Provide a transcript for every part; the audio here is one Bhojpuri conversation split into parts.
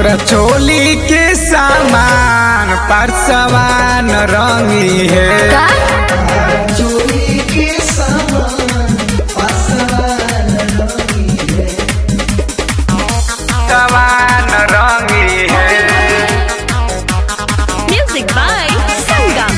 तोरा चोली के सामान परसवान रंगी है का चोरी के सामान पासवान रंगी है सवान रंगी है म्यूजिक बाय संगम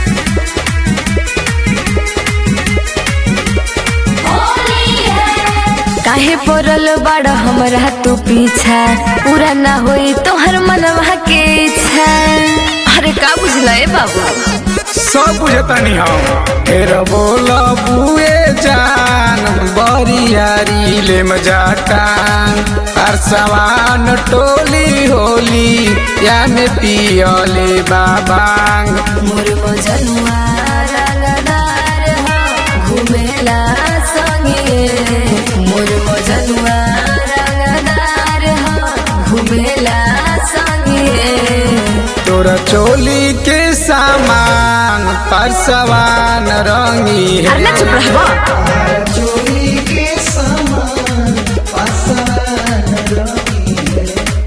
काहे पड़ल बड़ा हमरा तू पीछा पूरा ना होई तोहर मनवा के इच्छा अरे का बुझला ए बाबू सब बुझतनी हम फिर बोल बुए जान बरियारी ले मजाटान परसवान टोली होली या में पियले बाबांग मोर मजनुआ रंगदार हो घुमेला संगे मोर मजनुआ रंगदार हो घुमेला संगे तोरा चोली के सामान परसवान रंगी है अरे ना चुप रहबा चोरी के सामान पासवान रंगी है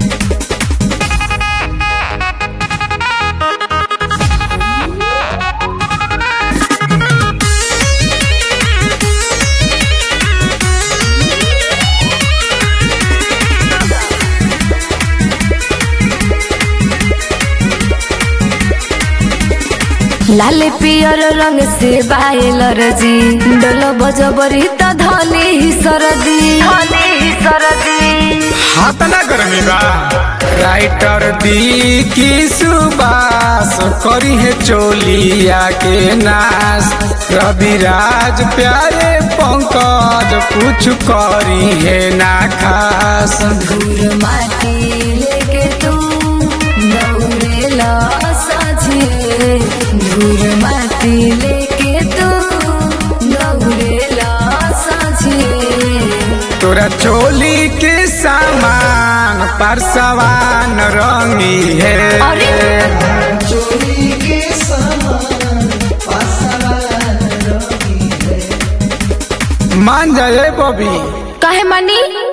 लाल पियर रंग से बायल रजी डोल बजबरी त धनी ही सरदी धनी ही सरदी हाथ ना गर्मी बा राइटर दी की सुबास करी है चोलिया के नाश रविराज प्यारे पंकज कुछ करी है ना खास धूर माटी लेके तू दौड़ेला साझे धूर माटी लेके तू दौड़ेला साझे तोरा चोली के सामान परसवान रंगी है अरे चोरी के सामान पासवान रंगी है मान जाए बबी काहे मानी